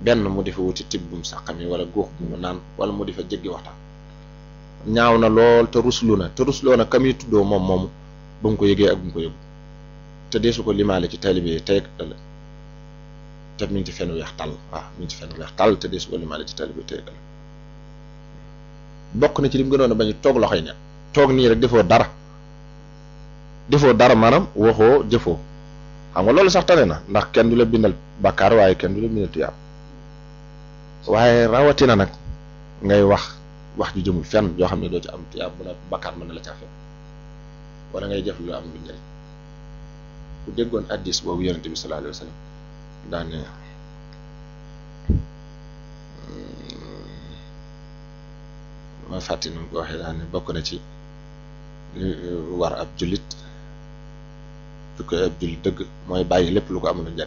benn mu di fa wuti tibbum saqam yi wala góox bu mu naan wala mu di fa jéggi waxtaan ñaaw na lool te ruslu na te rusloo na kam yi tuddoo moom moomu ba mu ko yëgee ak bu mu ko yëgu te deesu ko limaale ci taalibe yi tey ëllëg te mi ngi ci fenn weex tàll waaw mi ngi ci fenn weex tàll te deesu ko limaale ci taalibe yi tey ëllëg bokk na ci lim gënoon a bañ toog loxoy ne toog nii rek defoo dara defoo dara maanaam waxoo jëfoo xam nga loolu sax tane na ndax kenn du la bindal bàkkaar waaye kenn du la bindal tuyaab waaye rawatina nag ngay wax wax ju jëmul fenn yoo xam ne doo ci am tuyaab bu la bàkkaar mën na la caa fekk wala ngay jëf lu am lu njëriñ ku déggoon addis boobu yonente bi sallallahu alayhi wa sallam daane ma fàtti nu ko waxee daane bokk na ci li war ab jullit su ko ab jullit dëgg mooy bàyyi lépp lu ko amul njëriñ